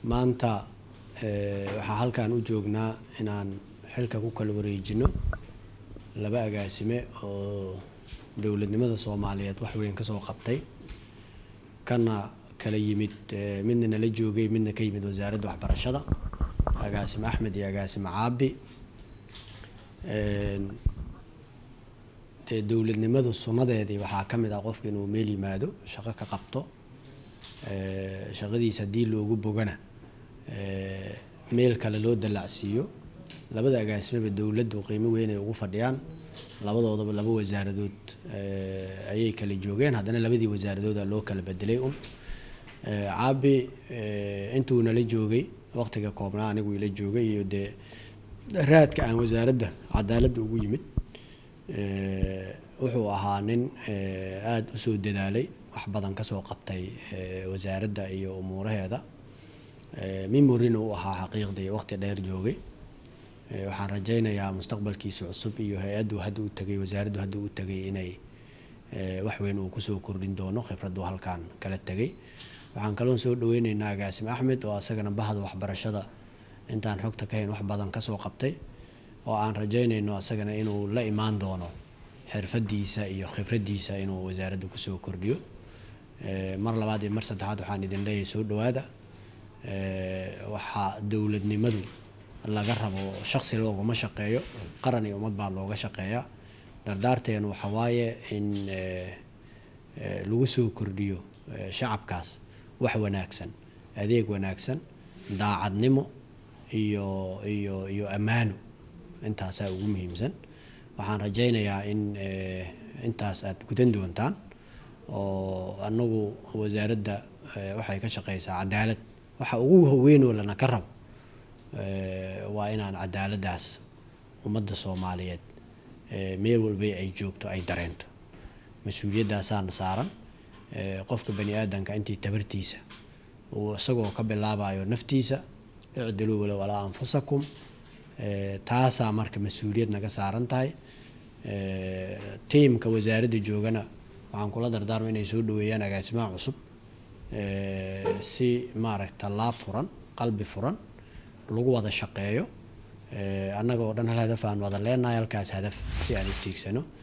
maanta waxaa halkan u joognaa inaan xilka ku kala wareejino laba agaasime oo dowladnimada soomaaliyeed wax weyn kasoo qabtay kana kala yimid midna nala joogay midna ka yimid wasaaradda waxbarashada agaasime axmed iyo agaasime caabi dee dowladnimadu sunnadeedii waxaa ka mid ah qofka inuu meel yimaado shaqo ka qabto shaqadiisa haddii loogu bogana meel kale loo dallacsiiyo labada agaasimeba dowladdu qiimo weyn ay ugu fadhiyaan labadoodaba laba wasaaradood ayay kala joogeen haddana labadii wasaaradooda loo kala bedelay un caabi intuu nala joogay waqtiga koobnaa anigu ila joogay iyo dee raadka aan wasaaradda cadaaladda ugu yimid wuxuu ahaa nin aada usoo dadaalay wax badan kasoo qabtay wasaaradda iyo umuuraheeda memorina u ahaa xaqiiqdii waqti dheer joogay waxaan rajaynayaa mustaqbalkiisa cusub iyo hay-addu hadda u tagay wasaaraddu hadda u tagay inay wax weyn uu kusoo kordhin doono khibraddu halkaan kala tegay waxaan kaloon soo dhaweyneynaa agaasim axmed oo asagana bahda waxbarashada intaan xogta ka hayn wax badan kasoo qabtay oo aan rajaynayno asagana inuu la imaan doono xirfadiisa iyo khibraddiisa inuu wasaaradda kusoo kordhiyo mar labaad iyo mar saddexaad waxaan idin leeyahay soo dhawaada waxaa dowladnimadu laga rabo shaqsi looguma shaqeeyo qaran iyo ummad baa looga shaqeeyaa dardaarteenu waxa waaye in lagu soo kordhiyo shacabkaas wax wanaagsan adeeg wanaagsan daacadnimo iyo iyo iyo ammaano intaasaa ugu muhiimsan waxaan rajaynayaa in intaas aad gudan doontaan oo anagu wasaaradda waxay ka shaqeysaa cadaalad waxa ugu weynoo lana ka rabo waa inaan cadaaladdaas ummadda soomaaliyeed meel walba ay joogto ay dareento mas-uuliyadaasaana saaran qofka bani aadanka intii tabartiisa uu isagoo ka bilaabayo naftiisa icdiluu walow alaa anfusakum taasaa marka mas-uuliyad naga saaran tahay tiimka wasaaradda joogana waxaan kula dardaarma inay soo dhaweeyaan agaasimaha cusub si maaragta laab furan qalbi furan lagu wada shaqeeyo annaga oo dhan hal hadaf aan wada leenahay halkaas hadaf si aan u tiigsano